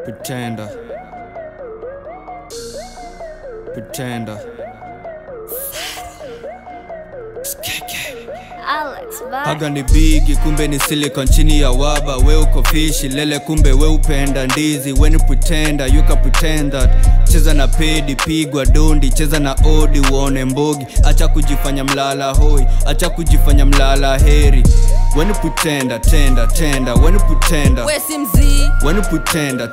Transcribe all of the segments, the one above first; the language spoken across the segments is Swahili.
Pretender. Pretender. Alex, bye. Haga ni bigi kumbe ni silicon chini ya waba we uko fishi lele kumbe we upenda ndizi we ni pretender you can pretend that cheza na pedi pigwa dondi cheza na odi uone mbogi acha kujifanya mlala hoi acha kujifanya mlala heri we ni pretender tenda tenda we ni pretender we si mzii we ni pretender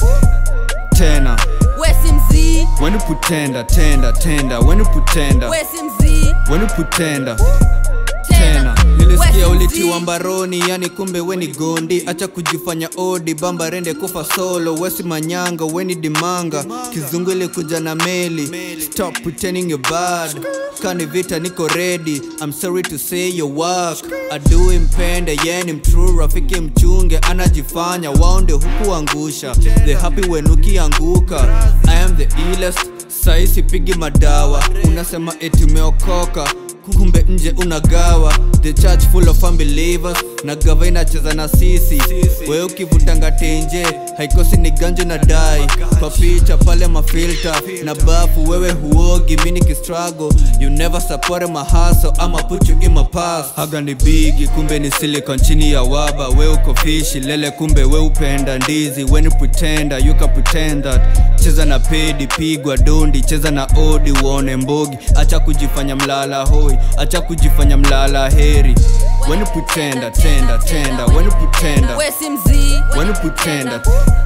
tena we si mzii we ni pretender tenda tenda we ni pretender we si mzii we ni pretender tena tena We nilisikia si ulitiwa mzii. mbaroni yani kumbe weni gondi acha kujifanya odi bamba rende kufa solo wesi manyanga weni dimanga kizungu ilikuja na meli stop pretending you're bad kani vita niko ready I'm sorry to say your work adui mpende yeni mtrue rafiki mchunge anajifanya waonde hukuangusha the happy when ukianguka I am the illest sai sipigi madawa unasema eti umeokoka kumbe nje unagawa the church full of unbelievers na gava inacheza na sisi wewe ukivutanga tenje haikosi ni ganjo na dai kwa picha pale mafilta na bafu wewe huogi mini kistrago you never support my hustle ama put you in my past haga ni bigi kumbe ni silicon chini ya waba we uko fishi lele kumbe we upenda ndizi we ni pretender you can pretend that cheza na pedi pigwa dondi cheza na odi uone mbogi acha kujifanya mlala hoi acha kujifanya mlala heri we ni pretender tenda tenda we ni pretender we si mzii we ni pretender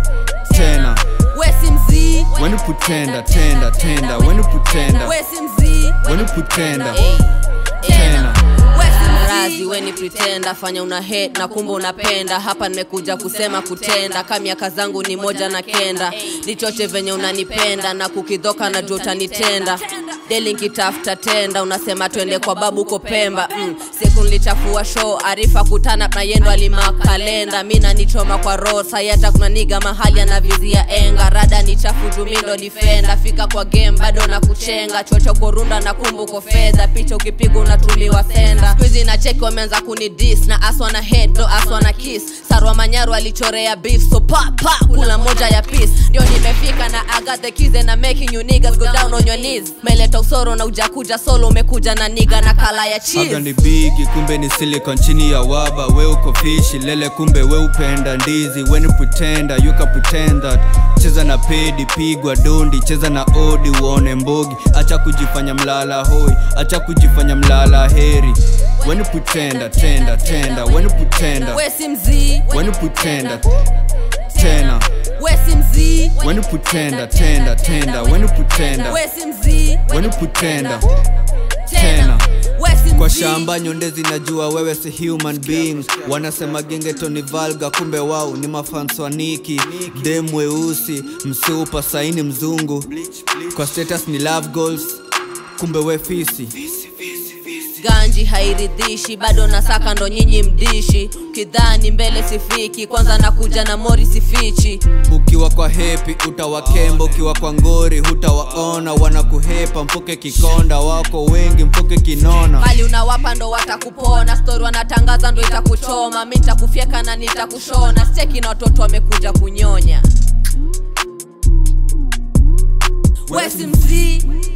tena we si mzii we ni pretender tenda tenda we ni pretender we si mzii we ni pretender Ey, tena we si mrazi we ni pretenda fanya una hate na kumbe unapenda hapa nimekuja kusema kutenda ka miaka zangu ni moja na kenda nichoche venye unanipenda na kukidhoka na jua utanitenda deli nkitafuta tenda unasema twende kwa babu uko pemba mm. siku nilichafua show arifa kutana na yendo alima kalenda mi nanichoma kwa roho sai hata kuna niga mahali anavizia enga rada ni chafu jumindo difenda fika kwa game bado na kuchenga chocho korunda na kumbuko fedha picha ukipiga unatumiwa senda skuizi na cheki wameanza kunidis na aswa na head do aswa na kiss sarwa manyaru alichorea beef so pa pa kula moja ya piece ndio nimefika na I got the keys and I'm making you niggas go down on your knees meleta usoro na ujakuja solo umekuja na niga na kala ya Haga cheese ni bigi kumbe ni silicon chini ya waba we uko fishi lele kumbe we upenda ndizi we ni pretender you can pretend that cheza na pedi pigwa dondi cheza na odi uone mbogi acha kujifanya mlala hoi acha kujifanya mlala heri we ni pretender tenda tenda we ni pretender we si mzii we ni pretender tena we si mzii we ni pretender tenda tenda we ni pretender we si mzii we ni pretender tena we si kwa mzii. shamba nyonde zinajua wewe si human being wanasema gengeto ni valga kumbe wao ni mafanswaniki dem weusi msupa saini mzungu kwa status ni love goals kumbe we fisi ganji hairidhishi bado nasaka ndo nyinyi mdishi kidhani mbele sifiki kwanza nakuja na mori sifichi ukiwa kwa hepi utawakemba ukiwa kwa ngori hutawaona wanakuhepa mfuke kikonda wako wengi mfuke kinona mali unawapa ndo watakupona stori wanatangaza ndo itakuchoma mi nitakufyeka na nitakushona steki na watoto wamekuja kunyonya we si mzii